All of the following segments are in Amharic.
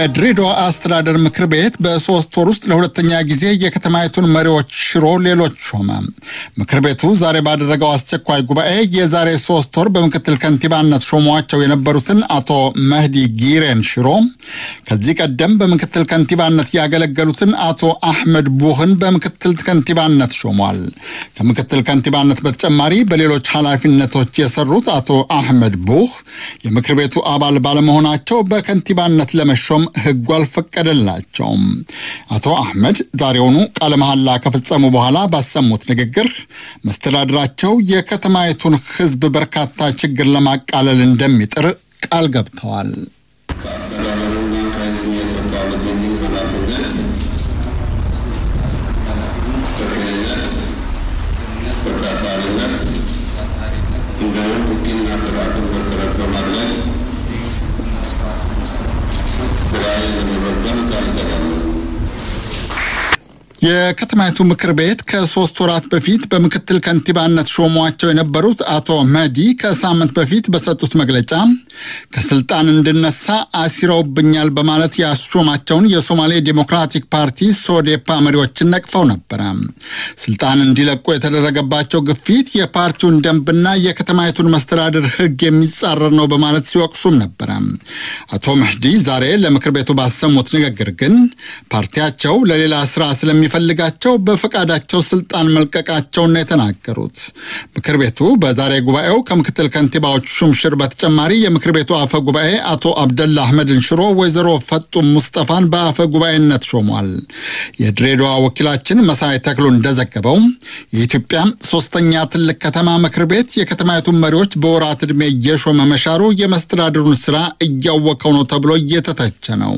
የድሬዳዋ አስተዳደር ምክር ቤት በሶስት ወር ውስጥ ለሁለተኛ ጊዜ የከተማይቱን መሪዎች ሽሮ ሌሎች ሾመ። ምክር ቤቱ ዛሬ ባደረገው አስቸኳይ ጉባኤ የዛሬ ሶስት ወር በምክትል ከንቲባነት ሾሟቸው የነበሩትን አቶ መህዲ ጊሬን ሽሮ ከዚህ ቀደም በምክትል ከንቲባነት ያገለገሉትን አቶ አህመድ ቡህን በምክትል ከንቲባነት ሾሟል። ከምክትል ከንቲባነት በተጨማሪ በሌሎች ኃላፊነቶች የሰሩት አቶ አህመድ ቡህ የምክር ቤቱ አባል ባለመሆናቸው በከንቲባነት ለመሾም ሕጉ አልፈቀደላቸውም። አቶ አህመድ ዛሬውኑ ቃለ መሐላ ከፈጸሙ በኋላ ባሰሙት ንግግር መስተዳድራቸው የከተማይቱን ሕዝብ በርካታ ችግር ለማቃለል እንደሚጥር ቃል ገብተዋል። የከተማይቱ ምክር ቤት ከሶስት ወራት በፊት በምክትል ከንቲባነት ሾሟቸው የነበሩት አቶ መህዲ ከሳምንት በፊት በሰጡት መግለጫ ከስልጣን እንድነሳ አሲረውብኛል በማለት ያስሾማቸውን የሶማሌ ዴሞክራቲክ ፓርቲ ሶዴፓ መሪዎችን ነቅፈው ነበረ። ስልጣን እንዲለቁ የተደረገባቸው ግፊት የፓርቲውን ደንብና የከተማይቱን መስተዳድር ሕግ የሚጻረር ነው በማለት ሲወቅሱም ነበረ። አቶ መህዲ ዛሬ ለምክር ቤቱ ባሰሙት ንግግር ግን ፓርቲያቸው ለሌላ ስራ ስለሚ ፈልጋቸው በፈቃዳቸው ስልጣን መልቀቃቸውን የተናገሩት ምክር ቤቱ በዛሬ ጉባኤው ከምክትል ከንቲባዎች ሹምሽር በተጨማሪ የምክር ቤቱ አፈ ጉባኤ አቶ አብደላ አህመድን ሽሮ ወይዘሮ ፈጡም ሙስጠፋን በአፈ ጉባኤነት ሾሟል። የድሬዳዋ ወኪላችን መሳይ ተክሎ እንደዘገበው የኢትዮጵያ ሶስተኛ ትልቅ ከተማ ምክር ቤት የከተማይቱን መሪዎች በወራት ዕድሜ እየሾመ መሻሩ የመስተዳድሩን ስራ እያወከው ነው ተብሎ እየተተቸ ነው።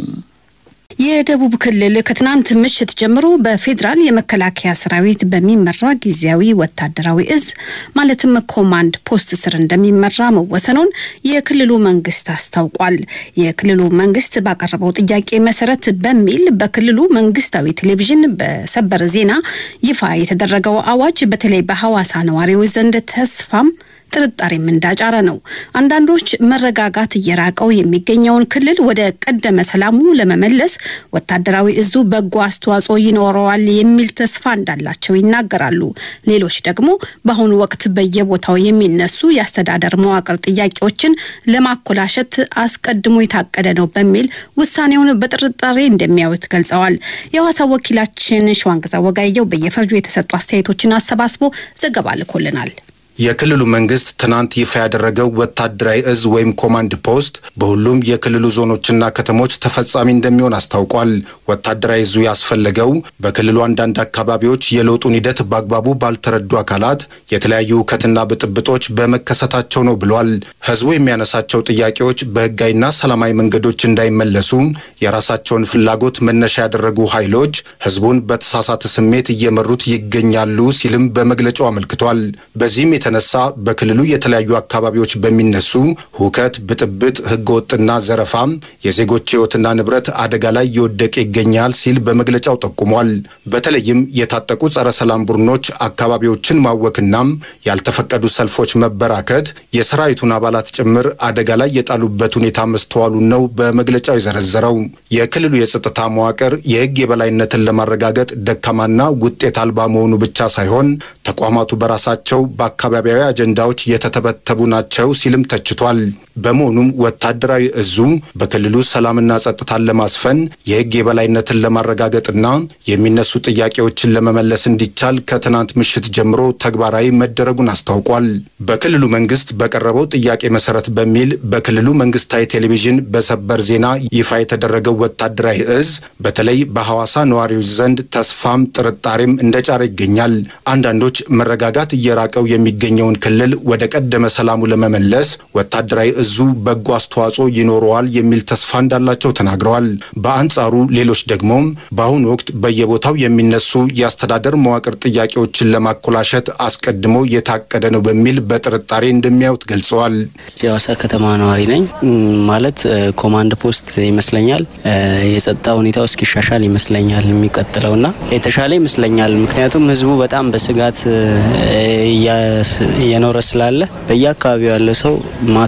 የደቡብ ክልል ከትናንት ምሽት ጀምሮ በፌዴራል የመከላከያ ሰራዊት በሚመራ ጊዜያዊ ወታደራዊ እዝ ማለትም ኮማንድ ፖስት ስር እንደሚመራ መወሰኑን የክልሉ መንግስት አስታውቋል። የክልሉ መንግስት ባቀረበው ጥያቄ መሰረት በሚል በክልሉ መንግስታዊ ቴሌቪዥን በሰበር ዜና ይፋ የተደረገው አዋጅ በተለይ በሐዋሳ ነዋሪዎች ዘንድ ተስፋም ጥርጣሬም እንዳጫረ ነው። አንዳንዶች መረጋጋት እየራቀው የሚገኘውን ክልል ወደ ቀደመ ሰላሙ ለመመለስ ወታደራዊ እዙ በጎ አስተዋጽኦ ይኖረዋል የሚል ተስፋ እንዳላቸው ይናገራሉ። ሌሎች ደግሞ በአሁኑ ወቅት በየቦታው የሚነሱ የአስተዳደር መዋቅር ጥያቄዎችን ለማኮላሸት አስቀድሞ የታቀደ ነው በሚል ውሳኔውን በጥርጣሬ እንደሚያዩት ገልጸዋል። የሐዋሳ ወኪላችን ሸዋንግዛ ወጋየው በየፈርጁ የተሰጡ አስተያየቶችን አሰባስቦ ዘገባ ልኮልናል። የክልሉ መንግስት ትናንት ይፋ ያደረገው ወታደራዊ እዝ ወይም ኮማንድ ፖስት በሁሉም የክልሉ ዞኖችና ከተሞች ተፈጻሚ እንደሚሆን አስታውቋል። ወታደራዊ እዙ ያስፈለገው በክልሉ አንዳንድ አካባቢዎች የለውጡን ሂደት በአግባቡ ባልተረዱ አካላት የተለያዩ ሁከትና ብጥብጦች በመከሰታቸው ነው ብሏል። ህዝቡ የሚያነሳቸው ጥያቄዎች በህጋዊና ሰላማዊ መንገዶች እንዳይመለሱ የራሳቸውን ፍላጎት መነሻ ያደረጉ ኃይሎች ህዝቡን በተሳሳተ ስሜት እየመሩት ይገኛሉ ሲልም በመግለጫው አመልክቷል። በዚህም የተነሳ በክልሉ የተለያዩ አካባቢዎች በሚነሱ ሁከት፣ ብጥብጥ፣ ህገወጥና ዘረፋ የዜጎች ህይወትና ንብረት አደጋ ላይ እየወደቀ ይገኛል ሲል በመግለጫው ጠቁሟል። በተለይም የታጠቁ ጸረ ሰላም ቡድኖች አካባቢዎችን ማወክና ያልተፈቀዱ ሰልፎች መበራከት የሰራዊቱን አባላት ጭምር አደጋ ላይ የጣሉበት ሁኔታ መስተዋሉን ነው በመግለጫው የዘረዘረው። የክልሉ የጸጥታ መዋቅር የህግ የበላይነትን ለማረጋገጥ ደካማና ውጤት አልባ መሆኑ ብቻ ሳይሆን ተቋማቱ በራሳቸው በአካባቢያዊ አጀንዳዎች የተተበተቡ ናቸው ሲልም ተችቷል። በመሆኑም ወታደራዊ እዙ በክልሉ ሰላምና ጸጥታን ለማስፈን የህግ የበላይነትን ለማረጋገጥና የሚነሱ ጥያቄዎችን ለመመለስ እንዲቻል ከትናንት ምሽት ጀምሮ ተግባራዊ መደረጉን አስታውቋል። በክልሉ መንግስት በቀረበው ጥያቄ መሰረት በሚል በክልሉ መንግስታዊ ቴሌቪዥን በሰበር ዜና ይፋ የተደረገው ወታደራዊ እዝ በተለይ በሐዋሳ ነዋሪዎች ዘንድ ተስፋም ጥርጣሬም እንደጫረ ይገኛል። አንዳንዶች መረጋጋት እየራቀው የሚገኘውን ክልል ወደ ቀደመ ሰላሙ ለመመለስ ወታደራዊ እዙ በጎ አስተዋጽኦ ይኖረዋል የሚል ተስፋ እንዳላቸው ተናግረዋል። በአንጻሩ ሌሎች ደግሞ በአሁኑ ወቅት በየቦታው የሚነሱ የአስተዳደር መዋቅር ጥያቄዎችን ለማኮላሸት አስቀድሞ የታቀደ ነው በሚል በጥርጣሬ እንደሚያዩት ገልጸዋል። የሐዋሳ ከተማ ነዋሪ ነኝ። ማለት ኮማንድ ፖስት ይመስለኛል የጸጥታ ሁኔታው እስኪሻሻል ይመስለኛል የሚቀጥለውና የተሻለ ይመስለኛል። ምክንያቱም ህዝቡ በጣም በስጋት እየኖረ ስላለ በየአካባቢው ያለ ሰው ማታ አይተኛ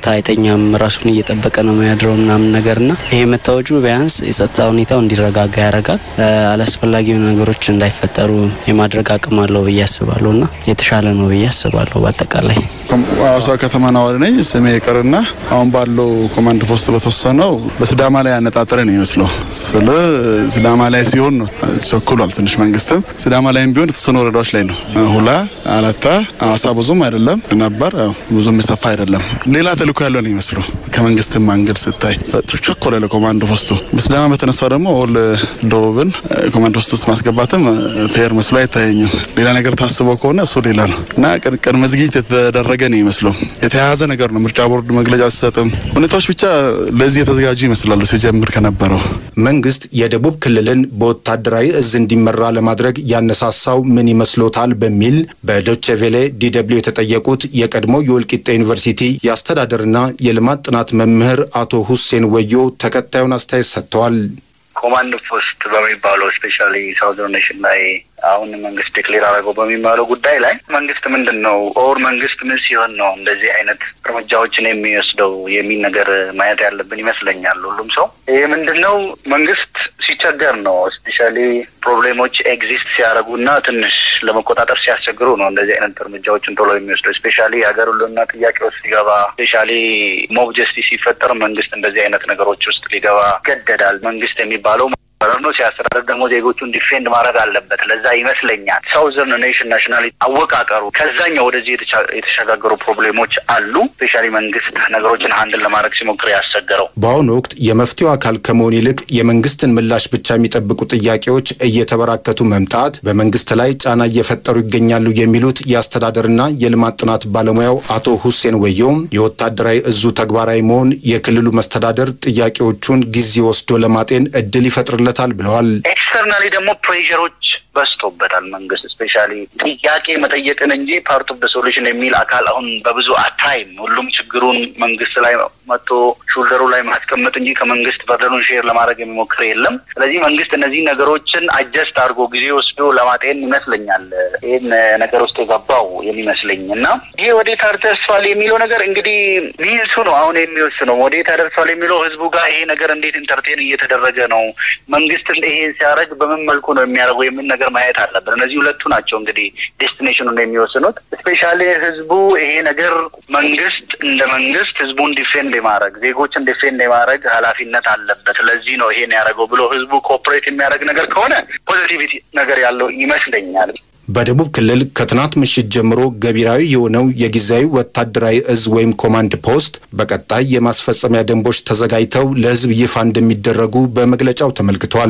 አይተኛም፣ ራሱን እየጠበቀ ነው የሚያድረው ምናምን ነገርና ይሄ መታወጁ ቢያንስ የጸጥታ ሁኔታው እንዲረጋጋ ያደርጋል። አላስፈላጊ ነገሮች እንዳይፈጠሩ የማድረግ አቅም አለው ብዬ አስባለሁ እና የተሻለ ነው ብዬ አስባለሁ። በአጠቃላይ ሐዋሳ ከተማ ነዋሪ ነኝ። ስሜ ይቅርና አሁን ባለው ኮማንድ ፖስት በተወሰነው በሲዳማ ላይ ያነጣጠረ ነው ይመስለው ስለ ሲዳማ ላይ ሲሆን ነው ቸኩሏል ትንሽ መንግስትም ሲዳማ ላይም ቢሆን የተወሰኑ ወረዳዎች ላይ ነው ሁላ አላታ ሐዋሳ ብዙም አይደለም ነበር ብዙም የሰፋ አይደለም። ሌላ ተልእኮ ያለው ነው ይመስለው ከመንግስትም አንግል ስታይ ቸኮለ ለኮማንድ ፖስቱ በሲዳማ በተነሳው ደግሞ ወል ደቡብን ኮማንድ ፖስት ውስጥ ማስገባትም ፌር መስሎ አይታየኝም። ሌላ ነገር ታስበው ከሆነ እሱ ሌላ ነው እና ቅድመ ዝግጅት የተደረገ ነው ይመስለው የተያያዘ ነገር ነው። ምርጫ ቦርድ መግለጫ ሲሰጥም ሁኔታዎች ብቻ ለዚህ የተዘጋጁ ይመስላሉ ሲጀምር ከነበረው መንግስት የደቡብ ክልልን በወታደራዊ እዝ እንዲመራ ለማድረግ ያነሳሳው ምን ይመስሎታል? በሚል በዶቼ ቬሌ ዲደብሊው የተጠየቁት የቀድሞ የወልቂጤ ዩኒቨርሲቲ የአስተዳደርና የልማት ጥናት መምህር አቶ ሁሴን ወዮ ተከታዩን አስተያየት ሰጥተዋል። ኮማንድ ፖስት በሚባለው ስፔሻሊ ሳውዘርን ኔሽን ላይ አሁን መንግስት ዴክሌር አድርገው በሚባለው ጉዳይ ላይ መንግስት ምንድን ነው ኦር መንግስት ምን ሲሆን ነው እንደዚህ አይነት እርምጃዎችን የሚወስደው የሚል ነገር ማየት ያለብን ይመስለኛል። ሁሉም ሰው ይህ ምንድን ነው መንግስት ሲቸገር ነው ስፔሻሊ ፕሮብሌሞች ኤግዚስት ሲያደርጉና ትንሽ ለመቆጣጠር ሲያስቸግሩ ነው እንደዚህ አይነት እርምጃዎችን ቶሎ የሚወስደው። ስፔሻሊ የሀገር ሁሉና ጥያቄ ውስጥ ሲገባ፣ ስፔሻሊ ሞብ ጀስቲስ ሲፈጠር መንግስት እንደዚህ አይነት ነገሮች ውስጥ ሊገባ ይገደዳል። መንግስት የሚባለው ነው ሲያስተዳደር ደግሞ ዜጎቹን ዲፌንድ ማድረግ አለበት። ለዛ ይመስለኛል ሳውዘርን ኔሽን ናሽናሊቲ አወቃቀሩ ከዛኛው ወደዚህ የተሸጋገሩ ፕሮብሌሞች አሉ። ስፔሻሊ መንግስት ነገሮችን ሀንድል ለማድረግ ሲሞክር ያስቸገረው። በአሁኑ ወቅት የመፍትሄው አካል ከመሆን ይልቅ የመንግስትን ምላሽ ብቻ የሚጠብቁ ጥያቄዎች እየተበራከቱ መምጣት በመንግስት ላይ ጫና እየፈጠሩ ይገኛሉ የሚሉት የአስተዳደርና የልማት ጥናት ባለሙያው አቶ ሁሴን ወየውም የወታደራዊ እዙ ተግባራዊ መሆን የክልሉ መስተዳደር ጥያቄዎቹን ጊዜ ወስዶ ለማጤን እድል ይፈጥርለታል ብለዋል። ኤክስተርናሊ ደግሞ ፕሬዠሮች በዝቶበታል። መንግስት ስፔሻሊ ጥያቄ መጠየቅን እንጂ ፓርት ኦፍ ሶሉሽን የሚል አካል አሁን በብዙ አታይም። ሁሉም ችግሩን መንግስት ላይ መጥቶ ሹልደሩ ላይ ማስቀመጥ እንጂ ከመንግስት በርደኑን ሼር ለማድረግ የሚሞክር የለም። ስለዚህ መንግስት እነዚህ ነገሮችን አጀስት አድርጎ ጊዜ ወስዶ ለማጤን ይመስለኛል ይህን ነገር ውስጥ የገባው የሚመስለኝ እና ይሄ ወዴት አደርሳል የሚለው ነገር እንግዲህ ሚንሱ ነው አሁን የሚወስነው ወዴት አደርሳል የሚለው ህዝቡ ጋር ይሄ ነገር እንዴት ኢንተርቴን እየተደረገ ነው፣ መንግስት ይሄን ሲያደርግ በምን መልኩ ነው የሚያደርገው የሚል ነገር ማየት አለብን። እነዚህ ሁለቱ ናቸው እንግዲህ ዴስቲኔሽኑን የሚወስኑት። ስፔሻሊ ህዝቡ ይሄ ነገር መንግስት እንደ መንግስት ህዝቡን ዲፌንድ የማድረግ ዜጎችን ዲፌንድ የማድረግ ኃላፊነት አለበት። ለዚህ ነው ይሄን ያደረገው ብሎ ህዝቡ ኮኦፕሬት የሚያደርግ ነገር ከሆነ ፖዚቲቪቲ ነገር ያለው ይመስለኛል። በደቡብ ክልል ከትናንት ምሽት ጀምሮ ገቢራዊ የሆነው የጊዜያዊ ወታደራዊ እዝ ወይም ኮማንድ ፖስት በቀጣይ የማስፈጸሚያ ደንቦች ተዘጋጅተው ለህዝብ ይፋ እንደሚደረጉ በመግለጫው ተመልክቷል።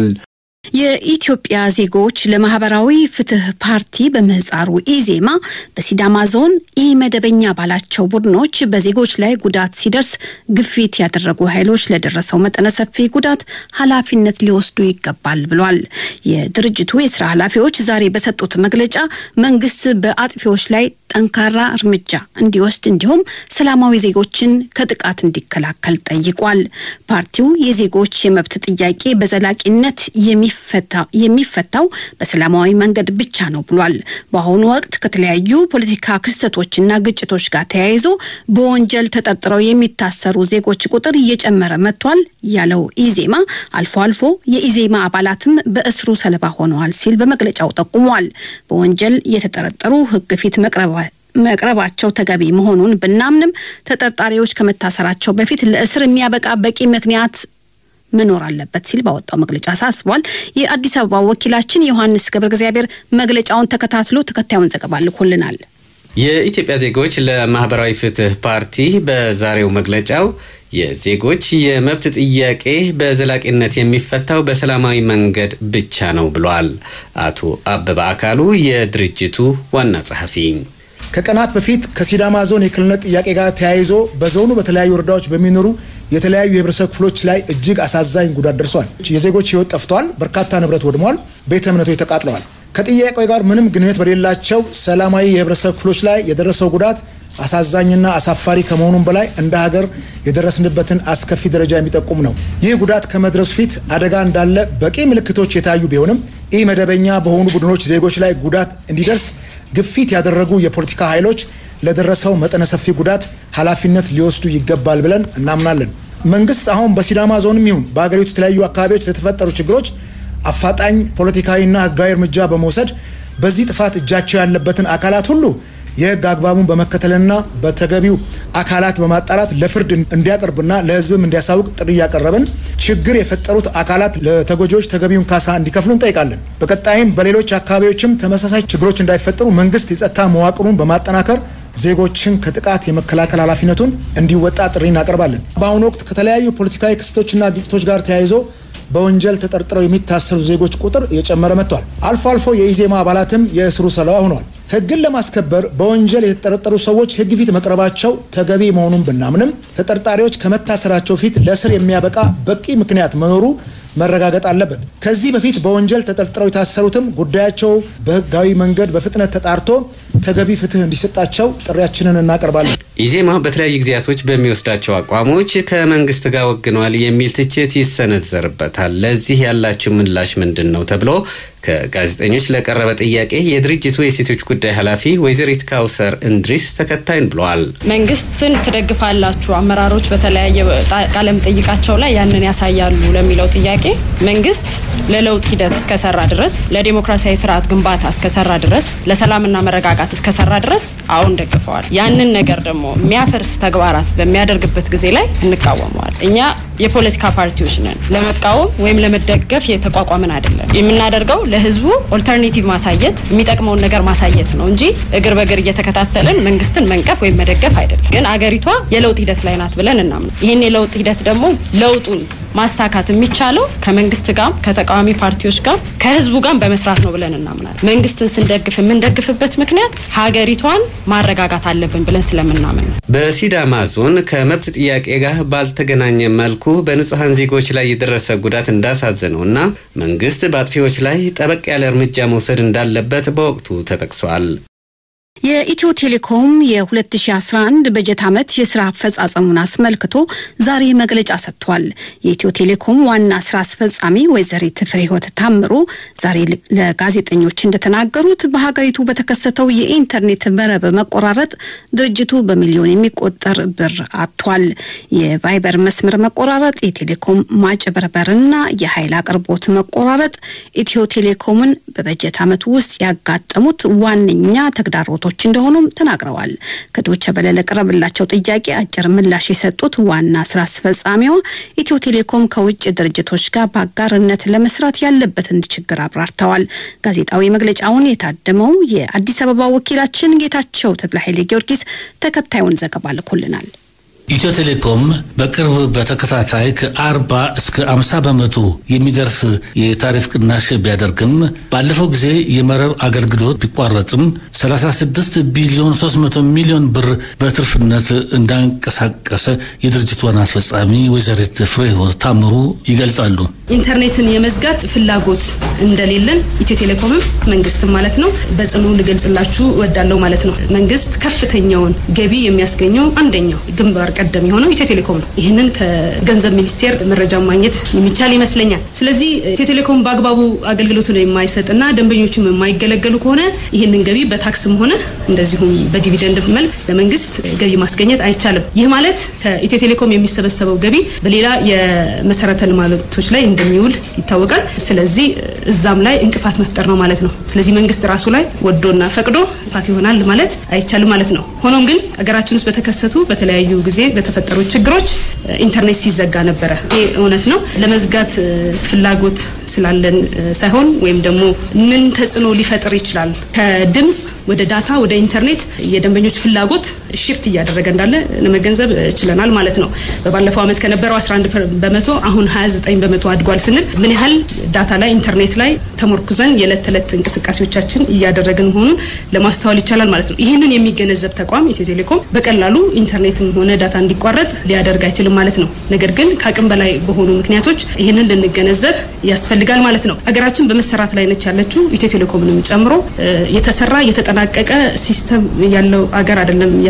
የኢትዮጵያ ዜጎች ለማህበራዊ ፍትህ ፓርቲ በምህጻሩ ኢዜማ በሲዳማ ዞን ኢመደበኛ ባላቸው ቡድኖች በዜጎች ላይ ጉዳት ሲደርስ ግፊት ያደረጉ ኃይሎች ለደረሰው መጠነ ሰፊ ጉዳት ኃላፊነት ሊወስዱ ይገባል ብሏል። የድርጅቱ የስራ ኃላፊዎች ዛሬ በሰጡት መግለጫ መንግስት በአጥፊዎች ላይ ጠንካራ እርምጃ እንዲወስድ እንዲሁም ሰላማዊ ዜጎችን ከጥቃት እንዲከላከል ጠይቋል። ፓርቲው የዜጎች የመብት ጥያቄ በዘላቂነት የሚፈታው በሰላማዊ መንገድ ብቻ ነው ብሏል። በአሁኑ ወቅት ከተለያዩ ፖለቲካ ክስተቶችና ግጭቶች ጋር ተያይዞ በወንጀል ተጠርጥረው የሚታሰሩ ዜጎች ቁጥር እየጨመረ መጥቷል ያለው ኢዜማ አልፎ አልፎ የኢዜማ አባላትም በእስሩ ሰለባ ሆነዋል ሲል በመግለጫው ጠቁሟል። በወንጀል የተጠረጠሩ ሕግ ፊት መቅረባ መቅረባቸው ተገቢ መሆኑን ብናምንም ተጠርጣሪዎች ከመታሰራቸው በፊት ለእስር የሚያበቃ በቂ ምክንያት መኖር አለበት ሲል ባወጣው መግለጫ አሳስቧል። የአዲስ አበባ ወኪላችን ዮሐንስ ገብረ እግዚአብሔር መግለጫውን ተከታትሎ ተከታዩን ዘገባ ልኮልናል። የኢትዮጵያ ዜጎች ለማህበራዊ ፍትህ ፓርቲ በዛሬው መግለጫው የዜጎች የመብት ጥያቄ በዘላቂነት የሚፈታው በሰላማዊ መንገድ ብቻ ነው ብሏል። አቶ አበበ አካሉ የድርጅቱ ዋና ጸሐፊ ከቀናት በፊት ከሲዳማ ዞን የክልልነት ጥያቄ ጋር ተያይዞ በዞኑ በተለያዩ ወረዳዎች በሚኖሩ የተለያዩ የህብረተሰብ ክፍሎች ላይ እጅግ አሳዛኝ ጉዳት ደርሷል። የዜጎች ህይወት ጠፍቷል። በርካታ ንብረት ወድሟል። ቤተ እምነቶች ተቃጥለዋል። ከጥያቄው ጋር ምንም ግንኙነት በሌላቸው ሰላማዊ የህብረተሰብ ክፍሎች ላይ የደረሰው ጉዳት አሳዛኝና አሳፋሪ ከመሆኑም በላይ እንደ ሀገር የደረስንበትን አስከፊ ደረጃ የሚጠቁም ነው። ይህ ጉዳት ከመድረሱ ፊት አደጋ እንዳለ በቂ ምልክቶች የታዩ ቢሆንም ኢ መደበኛ በሆኑ ቡድኖች ዜጎች ላይ ጉዳት እንዲደርስ ግፊት ያደረጉ የፖለቲካ ኃይሎች ለደረሰው መጠነ ሰፊ ጉዳት ኃላፊነት ሊወስዱ ይገባል ብለን እናምናለን። መንግስት አሁን በሲዳማ ዞንም ይሁን በሀገሪቱ የተለያዩ አካባቢዎች ለተፈጠሩ ችግሮች አፋጣኝ ፖለቲካዊና ሕጋዊ እርምጃ በመውሰድ በዚህ ጥፋት እጃቸው ያለበትን አካላት ሁሉ የህግ አግባቡን በመከተልና በተገቢው አካላት በማጣራት ለፍርድ እንዲያቀርብና ለህዝብም እንዲያሳውቅ ጥሪ እያቀረብን ችግር የፈጠሩት አካላት ለተጎጂዎች ተገቢውን ካሳ እንዲከፍሉ እንጠይቃለን። በቀጣይም በሌሎች አካባቢዎችም ተመሳሳይ ችግሮች እንዳይፈጠሩ መንግስት የጸጥታ መዋቅሩን በማጠናከር ዜጎችን ከጥቃት የመከላከል ኃላፊነቱን እንዲወጣ ጥሪ እናቀርባለን። በአሁኑ ወቅት ከተለያዩ ፖለቲካዊ ክስቶችና ግጭቶች ጋር ተያይዞ በወንጀል ተጠርጥረው የሚታሰሩ ዜጎች ቁጥር እየጨመረ መጥቷል። አልፎ አልፎ የኢዜማ አባላትም የእስሩ ሰለባ ሆነዋል። ህግን ለማስከበር በወንጀል የተጠረጠሩ ሰዎች ህግ ፊት መቅረባቸው ተገቢ መሆኑን ብናምንም ተጠርጣሪዎች ከመታሰራቸው ፊት ለእስር የሚያበቃ በቂ ምክንያት መኖሩ መረጋገጥ አለበት። ከዚህ በፊት በወንጀል ተጠርጥረው የታሰሩትም ጉዳያቸው በህጋዊ መንገድ በፍጥነት ተጣርቶ ተገቢ ፍትህ እንዲሰጣቸው ጥሪያችንን እናቀርባለን። ኢዜማ በተለያዩ ጊዜያቶች በሚወስዳቸው አቋሞች ከመንግስት ጋር ወግነዋል የሚል ትችት ይሰነዘርበታል። ለዚህ ያላችሁ ምላሽ ምንድን ነው ተብሎ ከጋዜጠኞች ለቀረበ ጥያቄ የድርጅቱ የሴቶች ጉዳይ ኃላፊ ወይዘሪት ካውሰር እንድሪስ ተከታይን ብለዋል። መንግስትን ትደግፋላችሁ አመራሮች በተለያየ ቃለ መጠይቃቸው ላይ ያንን ያሳያሉ ለሚለው ጥያቄ መንግስት ለለውጥ ሂደት እስከሰራ ድረስ ለዲሞክራሲያዊ ስርዓት ግንባታ እስከሰራ ድረስ ለሰላምና መረጋጋት እስከሰራ ድረስ አሁን ደግፈዋል። ያንን ነገር ደግሞ የሚያፈርስ ተግባራት በሚያደርግበት ጊዜ ላይ እንቃወመዋል። እኛ የፖለቲካ ፓርቲዎች ነን። ለመቃወም ወይም ለመደገፍ የተቋቋምን አይደለም። የምናደርገው ለህዝቡ ኦልተርኔቲቭ ማሳየት የሚጠቅመውን ነገር ማሳየት ነው እንጂ እግር በእግር እየተከታተልን መንግስትን መንቀፍ ወይም መደገፍ አይደለም። ግን አገሪቷ የለውጥ ሂደት ላይ ናት ብለን እናምነ ይህን የለውጥ ሂደት ደግሞ ለውጡን ማሳካት የሚቻለው ከመንግስት ጋር ከተቃዋሚ ፓርቲዎች ጋር ከህዝቡ ጋር በመስራት ነው ብለን እናምናለን። መንግስትን ስንደግፍ የምንደግፍበት ምክንያት ሀገሪቷን ማረጋጋት አለብን ብለን ስለምናምን ነው። በሲዳማ ዞን ከመብት ጥያቄ ጋር ባልተገናኘ መልኩ በንጹሐን ዜጎች ላይ የደረሰ ጉዳት እንዳሳዘነው እና መንግስት በአጥፊዎች ላይ ጠበቅ ያለ እርምጃ መውሰድ እንዳለበት በወቅቱ ተጠቅሷል። የኢትዮ ቴሌኮም የ2011 በጀት ዓመት የስራ አፈጻጸሙን አስመልክቶ ዛሬ መግለጫ ሰጥቷል። የኢትዮ ቴሌኮም ዋና ስራ አስፈጻሚ ወይዘሪት ፍሬህይወት ታምሩ ዛሬ ለጋዜጠኞች እንደተናገሩት በሀገሪቱ በተከሰተው የኢንተርኔት መረብ መቆራረጥ ድርጅቱ በሚሊዮን የሚቆጠር ብር አጥቷል። የቫይበር መስመር መቆራረጥ፣ የቴሌኮም ማጭበርበርና የኃይል አቅርቦት መቆራረጥ ኢትዮ ቴሌኮምን በበጀት ዓመቱ ውስጥ ያጋጠሙት ዋነኛ ተግዳሮቶች እንደሆኑም ተናግረዋል። ከዶቸ በለ ለቀረበላቸው ጥያቄ አጭር ምላሽ የሰጡት ዋና ስራ አስፈጻሚዋ ኢትዮ ቴሌኮም ከውጭ ድርጅቶች ጋር በአጋርነት ለመስራት ያለበትን ችግር አብራርተዋል። ጋዜጣዊ መግለጫውን የታደመው የአዲስ አበባ ወኪላችን ጌታቸው ተድላ ኃይሌ ጊዮርጊስ ተከታዩን ዘገባ ልኮልናል። ኢትዮ ቴሌኮም በቅርብ በተከታታይ ከአርባ እስከ አምሳ በመቶ የሚደርስ የታሪፍ ቅናሽ ቢያደርግም ባለፈው ጊዜ የመረብ አገልግሎት ቢቋረጥም 36 ቢሊዮን 300 ሚሊዮን ብር በትርፍነት እንዳንቀሳቀሰ የድርጅቱ ዋና አስፈጻሚ ወይዘሪት ፍሬህይወት ታምሩ ይገልጻሉ። ኢንተርኔትን የመዝጋት ፍላጎት እንደሌለን ኢትዮ ቴሌኮምም መንግስትም ማለት ነው በጽኑ ልገልጽላችሁ እወዳለሁ ማለት ነው። መንግስት ከፍተኛውን ገቢ የሚያስገኘው አንደኛው ግንባር ቀደም የሆነው ኢትዮ ቴሌኮም ነው። ይህንን ከገንዘብ ሚኒስቴር መረጃ ማግኘት የሚቻል ይመስለኛል። ስለዚህ ኢትዮ ቴሌኮም በአግባቡ አገልግሎቱን የማይሰጥና ደንበኞቹም የማይገለገሉ ከሆነ ይህንን ገቢ በታክስም ሆነ እንደዚሁም በዲቪደንድ መልክ ለመንግስት ገቢ ማስገኘት አይቻልም። ይህ ማለት ከኢትዮ ቴሌኮም የሚሰበሰበው ገቢ በሌላ የመሰረተ ልማቶች ላይ እንደሚውል ይታወቃል። ስለዚህ እዛም ላይ እንቅፋት መፍጠር ነው ማለት ነው። ስለዚህ መንግስት ራሱ ላይ ወዶና ፈቅዶ እንቅፋት ይሆናል ማለት አይቻልም ማለት ነው። ሆኖም ግን ሀገራችን ውስጥ በተከሰቱ በተለያዩ ጊዜ በተፈጠሩ ችግሮች ኢንተርኔት ሲዘጋ ነበረ። ይህ እውነት ነው። ለመዝጋት ፍላጎት ስላለን ሳይሆን ወይም ደግሞ ምን ተጽዕኖ ሊፈጥር ይችላል ከድምፅ ወደ ዳታ ወደ ኢንተርኔት የደንበኞች ፍላጎት ሽፍት እያደረገ እንዳለ ለመገንዘብ ችለናል ማለት ነው። በባለፈው ዓመት ከነበረው 11 በመቶ አሁን 29 በመቶ አድጓል ስንል ምን ያህል ዳታ ላይ ኢንተርኔት ላይ ተሞርኩዘን የዕለት ተዕለት እንቅስቃሴዎቻችን እያደረግን መሆኑን ለማስተዋል ይቻላል ማለት ነው። ይህንን የሚገነዘብ ተቋም ኢትዮ ቴሌኮም በቀላሉ ኢንተርኔትም ሆነ ዳታ እንዲቋረጥ ሊያደርግ አይችልም ማለት ነው። ነገር ግን ከአቅም በላይ በሆኑ ምክንያቶች ይህንን ልንገነዘብ ያስፈልጋል ማለት ነው። ሀገራችን በመሰራት ላይ ነች ያለችው ኢትዮ ቴሌኮምንም ጨምሮ የተሰራ የተጠናቀቀ ሲስተም ያለው አገር አይደለም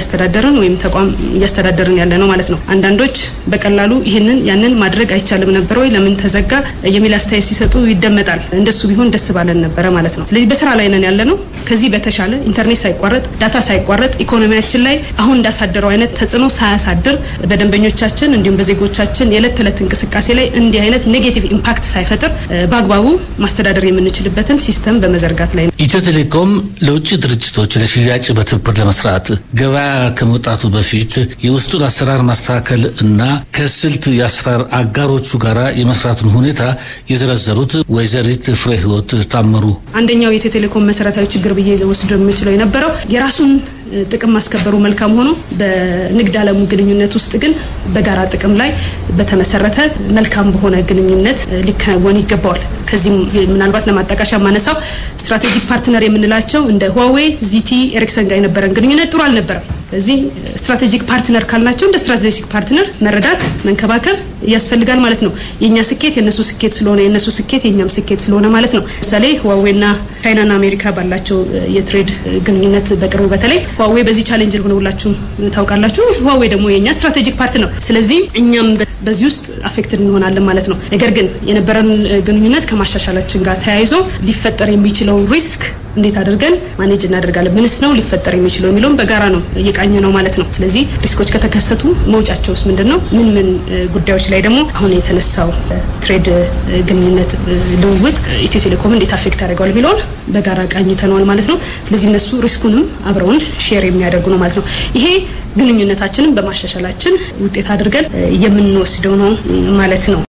እያስተዳደርን ወይም ተቋም እያስተዳደርን ያለ ነው ማለት ነው። አንዳንዶች በቀላሉ ይህንን ያንን ማድረግ አይቻልም ነበር ወይ ለምን ተዘጋ የሚል አስተያየት ሲሰጡ ይደመጣል። እንደሱ ቢሆን ደስ ባለን ነበረ ማለት ነው። ስለዚህ በስራ ላይ ነን ያለ ነው። ከዚህ በተሻለ ኢንተርኔት ሳይቋረጥ ዳታ ሳይቋረጥ ኢኮኖሚያችን ላይ አሁን እንዳሳደረው አይነት ተጽዕኖ ሳያሳድር በደንበኞቻችን እንዲሁም በዜጎቻችን የዕለት ተዕለት እንቅስቃሴ ላይ እንዲህ አይነት ኔጌቲቭ ኢምፓክት ሳይፈጥር በአግባቡ ማስተዳደር የምንችልበትን ሲስተም በመዘርጋት ላይ ነው። ኢትዮ ቴሌኮም ለውጭ ድርጅቶች ለሽያጭ በትብብር ለመስራት ገበያ ከመውጣቱ በፊት የውስጡን አሰራር ማስተካከል እና ከስልት የአሰራር አጋሮቹ ጋር የመስራቱን ሁኔታ የዘረዘሩት ወይዘሪት ፍሬ ህይወት ታምሩ አንደኛው የኢትዮ ቴሌኮም መሰረታዊ ችግር ብዬ ወስዶ የምችለው የነበረው የራሱን ጥቅም ማስከበሩ መልካም ሆኖ በንግድ ዓለሙ ግንኙነት ውስጥ ግን በጋራ ጥቅም ላይ በተመሰረተ መልካም በሆነ ግንኙነት ሊከወን ይገባዋል። ከዚህም ምናልባት ለማጣቀሻ ማነሳው ስትራቴጂክ ፓርትነር የምንላቸው እንደ ሁዋዌ፣ ዚቲ፣ ኤሪክሰን ጋር የነበረን ግንኙነት ጥሩ አልነበረም። ስለዚህ ስትራቴጂክ ፓርትነር ካልናቸው እንደ ስትራቴጂክ ፓርትነር መረዳት መንከባከብ ያስፈልጋል ማለት ነው። የእኛ ስኬት የእነሱ ስኬት ስለሆነ የእነሱ ስኬት የእኛም ስኬት ስለሆነ ማለት ነው። ምሳሌ ህዋዌና ቻይናና አሜሪካ ባላቸው የትሬድ ግንኙነት በቅርቡ በተለይ ህዋዌ በዚህ ቻሌንጅ ሆነ ሁላችሁም ታውቃላችሁ። ህዋዌ ደግሞ የእኛ ስትራቴጂክ ፓርትነር፣ ስለዚህ እኛም በዚህ ውስጥ አፌክትድ እንሆናለን ማለት ነው። ነገር ግን የነበረን ግንኙነት ከማሻሻላችን ጋር ተያይዞ ሊፈጠር የሚችለው ሪስክ እንዴት አድርገን ማኔጅ እናደርጋለን፣ ምንስ ነው ሊፈጠር የሚችለው የሚለውን በጋራ ነው እየቃኘ ነው ማለት ነው። ስለዚህ ሪስኮች ከተከሰቱ መውጫቸውስ ምንድን ነው? ምን ምን ጉዳዮች ላይ ደግሞ አሁን የተነሳው ትሬድ ግንኙነት ልውውጥ ኢትዮ ቴሌኮም እንዴት አፌክት ያደርገዋል የሚለውን በጋራ ቃኝተነዋል ማለት ነው። ስለዚህ እነሱ ሪስኩንም አብረውን ሼር የሚያደርጉ ነው ማለት ነው። ይሄ ግንኙነታችንን በማሻሻላችን ውጤት አድርገን የምንወስደው ነው ማለት ነው።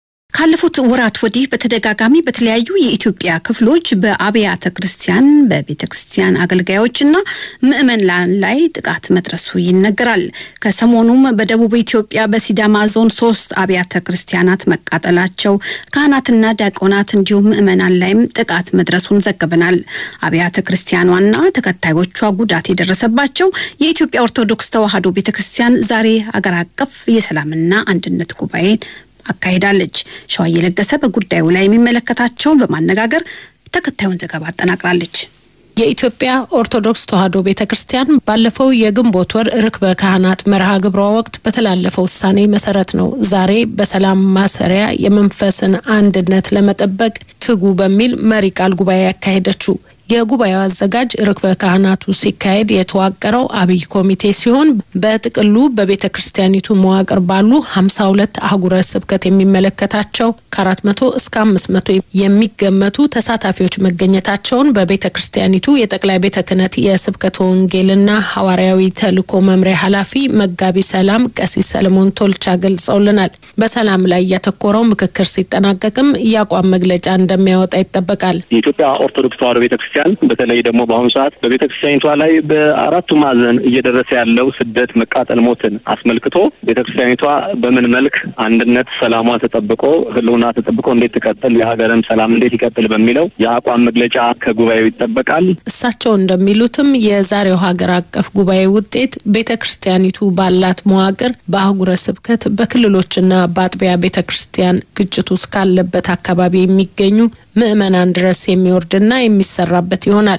ካለፉት ወራት ወዲህ በተደጋጋሚ በተለያዩ የኢትዮጵያ ክፍሎች በአብያተ ክርስቲያን በቤተ ክርስቲያን አገልጋዮችና ምዕመናን ላይ ጥቃት መድረሱ ይነገራል። ከሰሞኑም በደቡብ ኢትዮጵያ በሲዳማ ዞን ሶስት አብያተ ክርስቲያናት መቃጠላቸው፣ ካህናትና ዲያቆናት እንዲሁም ምዕመናን ላይም ጥቃት መድረሱን ዘግበናል። አብያተ ክርስቲያኗና ተከታዮቿ ጉዳት የደረሰባቸው የኢትዮጵያ ኦርቶዶክስ ተዋሕዶ ቤተ ክርስቲያን ዛሬ አገር አቀፍ የሰላምና አንድነት ጉባኤን አካሂዳለች። ሸዋዬ ለገሰ በጉዳዩ ላይ የሚመለከታቸውን በማነጋገር ተከታዩን ዘገባ አጠናቅራለች። የኢትዮጵያ ኦርቶዶክስ ተዋሕዶ ቤተ ክርስቲያን ባለፈው የግንቦት ወር ርክበ ካህናት መርሃ ግብሯ ወቅት በተላለፈው ውሳኔ መሰረት ነው ዛሬ በሰላም ማሰሪያ የመንፈስን አንድነት ለመጠበቅ ትጉ በሚል መሪ ቃል ጉባኤ ያካሄደችው። የጉባኤው አዘጋጅ ርክበ ካህናቱ ሲካሄድ የተዋቀረው አብይ ኮሚቴ ሲሆን በጥቅሉ በቤተ ክርስቲያኒቱ መዋቅር ባሉ ሀምሳ ሁለት አህጉረ ስብከት የሚመለከታቸው ከአራት መቶ እስከ አምስት መቶ የሚገመቱ ተሳታፊዎች መገኘታቸውን በቤተ ክርስቲያኒቱ የጠቅላይ ቤተ ክህነት የስብከተ ወንጌልና ሐዋርያዊ ተልእኮ መምሪያ ኃላፊ መጋቢ ሰላም ቀሲስ ሰለሞን ቶልቻ ገልጸውልናል። በሰላም ላይ ያተኮረው ምክክር ሲጠናቀቅም የአቋም መግለጫ እንደሚያወጣ ይጠበቃል። የኢትዮጵያ ኦርቶዶክስ ተዋሕዶ ቤተ ክርስቲያን በተለይ ደግሞ በአሁኑ ሰዓት በቤተ ክርስቲያኒቷ ላይ በአራቱ ማዕዘን እየደረሰ ያለው ስደት፣ መቃጠል፣ ሞትን አስመልክቶ ቤተ ክርስቲያኒቷ በምን መልክ አንድነት፣ ሰላሟ ተጠብቆ ህልውና ተጠብቆ እንዴት ትቀጥል፣ የሀገርም ሰላም እንዴት ይቀጥል በሚለው የአቋም መግለጫ ከጉባኤው ይጠበቃል። እሳቸው እንደሚሉትም የዛሬው ሀገር አቀፍ ጉባኤ ውጤት ቤተ ክርስቲያኒቱ ባላት መዋቅር በአህጉረ ስብከት በክልሎችና በአጥቢያ ቤተ ክርስቲያን ግጭቱ እስካለበት አካባቢ የሚገኙ ምዕመናን ድረስ የሚወርድና የሚሰራበት ይሆናል።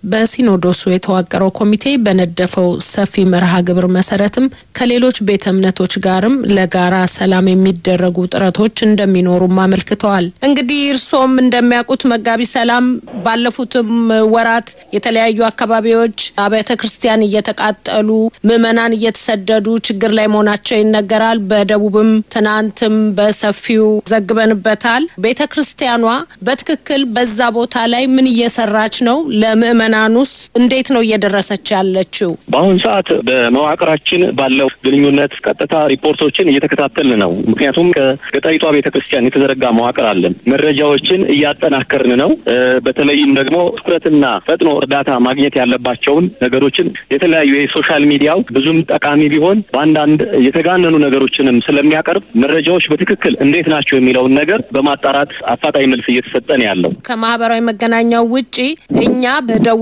በሲኖዶሱ የተዋቀረው ኮሚቴ በነደፈው ሰፊ መርሃ ግብር መሰረትም ከሌሎች ቤተ እምነቶች ጋርም ለጋራ ሰላም የሚደረጉ ጥረቶች እንደሚኖሩም አመልክተዋል። እንግዲህ እርስዎም እንደሚያውቁት መጋቢ ሰላም ባለፉትም ወራት የተለያዩ አካባቢዎች አብያተ ክርስቲያን እየተቃጠሉ ምዕመናን እየተሰደዱ ችግር ላይ መሆናቸው ይነገራል። በደቡብም ትናንትም በሰፊው ዘግበንበታል። ቤተ ክርስቲያኗ በትክክል በዛ ቦታ ላይ ምን እየሰራች ነው? ለምዕመናኑስ እንዴት ነው እየደረሰች ያለችው? በአሁኑ ሰዓት በመዋቅራችን ባለው ግንኙነት ቀጥታ ሪፖርቶችን እየተከታተልን ነው። ምክንያቱም ከገጠሪቷ ቤተ ክርስቲያን የተዘረጋ መዋቅር አለን። መረጃዎችን እያጠናከርን ነው። በተለይም ደግሞ ትኩረትና ፈጥኖ እርዳታ ማግኘት ያለባቸውን ነገሮችን የተለያዩ የሶሻል ሚዲያው ብዙም ጠቃሚ ቢሆን በአንዳንድ የተጋነኑ ነገሮችንም ስለሚያቀርብ መረጃዎች በትክክል እንዴት ናቸው የሚለውን ነገር በማጣራት አፋጣኝ መልስ እየተሰጠ ነው ያለው። ከማህበራዊ መገናኛው ውጪ እኛ በደውለ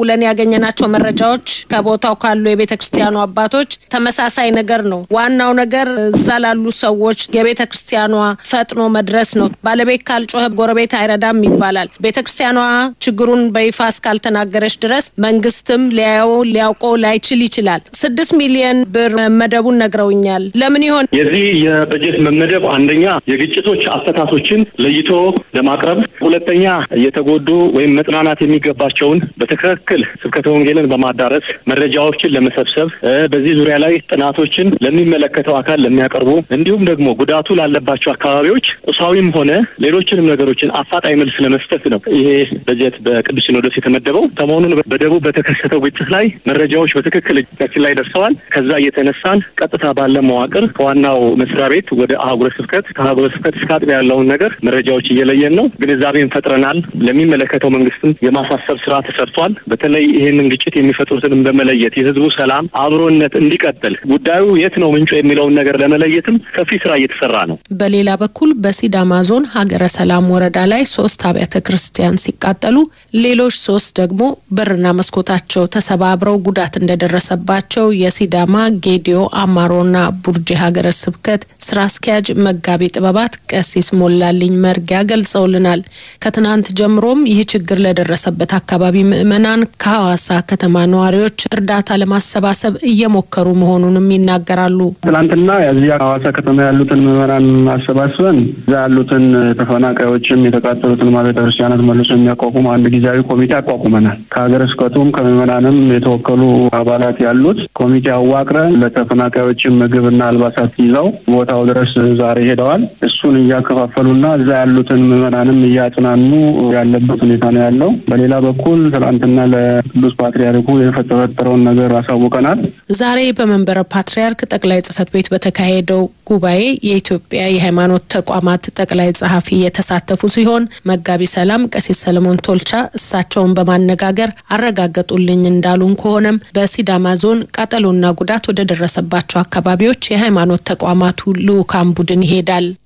ደውለን ያገኘናቸው መረጃዎች ከቦታው ካሉ የቤተ ክርስቲያኑ አባቶች ተመሳሳይ ነገር ነው። ዋናው ነገር እዛ ላሉ ሰዎች የቤተ ክርስቲያኗ ፈጥኖ መድረስ ነው። ባለቤት ካልጮኸ ጎረቤት አይረዳም ይባላል። ቤተ ክርስቲያኗ ችግሩን በይፋ እስካልተናገረች ድረስ መንግስትም ሊያየው ሊያውቀው ላይችል ይችላል። ስድስት ሚሊዮን ብር መመደቡን ነግረውኛል። ለምን ይሆን የዚህ የበጀት መመደብ አንደኛ የግጭቶች አፈታቶችን ለይቶ ለማቅረብ፣ ሁለተኛ የተጎዱ ወይም መጽናናት የሚገባቸውን በትክክል ስብከተ ወንጌልን በማዳረስ መረጃዎችን ለመሰብሰብ በዚህ ዙሪያ ላይ ጥናቶችን ለሚመለከተው አካል ለሚያቀርቡ እንዲሁም ደግሞ ጉዳቱ ላለባቸው አካባቢዎች ቁሳዊም ሆነ ሌሎችንም ነገሮችን አፋጣኝ መልስ ለመስጠት ነው ይሄ በጀት በቅዱስ ሲኖዶስ የተመደበው። ሰሞኑን በደቡብ በተከሰተው ግጭት ላይ መረጃዎች በትክክል እጃችን ላይ ደርሰዋል። ከዛ እየተነሳን ቀጥታ ባለ መዋቅር ከዋናው መስሪያ ቤት ወደ አህጉረ ስብከት ከአህጉረ ስብከት እስከ አጥቢያ ያለውን ነገር መረጃዎች እየለየን ነው። ግንዛቤን ፈጥረናል። ለሚመለከተው መንግስትም የማሳሰብ ስራ ተሰርቷል። በተለይ ይህንን ግጭት የሚፈጥሩትንም በመለየት የህዝቡ ሰላም አብሮነት እንዲቀጥል ጉዳዩ የት ነው ምንጩ የሚለውን ነገር ለመለየትም ሰፊ ስራ እየተሰራ ነው። በሌላ በኩል በሲዳማ ዞን ሀገረ ሰላም ወረዳ ላይ ሶስት አብያተ ክርስቲያን ሲቃጠሉ ሌሎች ሶስት ደግሞ በርና መስኮታቸው ተሰባብረው ጉዳት እንደደረሰባቸው የሲዳማ ጌዲዮ አማሮና ቡርጄ ሀገረ ስብከት ስራ አስኪያጅ መጋቢ ጥበባት ቀሲስ ሞላልኝ መርጊያ ገልጸውልናል። ከትናንት ጀምሮም ይህ ችግር ለደረሰበት አካባቢ ምዕመናን ከሐዋሳ ከተማ ነዋሪዎች እርዳታ ለማሰባሰብ እየሞከሩ መሆኑንም ይናገራሉ። ትናንትና እዚያ ሐዋሳ ከተማ ያሉትን ምዕመናን አሰባስበን እዛ ያሉትን ተፈናቃዮችም የተቃጠሉትን ቤተ ክርስቲያናት መልሶ የሚያቋቁም አንድ ጊዜያዊ ኮሚቴ አቋቁመናል። ከሀገረ ስብከቱም ከምዕመናንም የተወከሉ አባላት ያሉት ኮሚቴ አዋቅረን ለተፈናቃዮችም ምግብና አልባሳት ይዘው ቦታው ድረስ ዛሬ ሄደዋል። እሱን እያከፋፈሉና እዛ ያሉትን ምዕመናንም እያጽናኑ ያለበት ሁኔታ ነው ያለው። በሌላ በኩል ትናንትና ለቅዱስ ፓትርያርኩ የተፈጠረውን ነገር አሳውቀናል። ዛሬ በመንበረ ፓትርያርክ ጠቅላይ ጽሕፈት ቤት በተካሄደው ጉባኤ የኢትዮጵያ የሃይማኖት ተቋማት ጠቅላይ ጸሐፊ የተሳተፉ ሲሆን መጋቢ ሰላም ቀሲስ ሰለሞን ቶልቻ እሳቸውን በማነጋገር አረጋገጡልኝ እንዳሉን ከሆነም በሲዳማ ዞን ቃጠሎና ጉዳት ወደ ደረሰባቸው አካባቢዎች የሃይማኖት ተቋማቱ ልዑካን ቡድን ይሄዳል።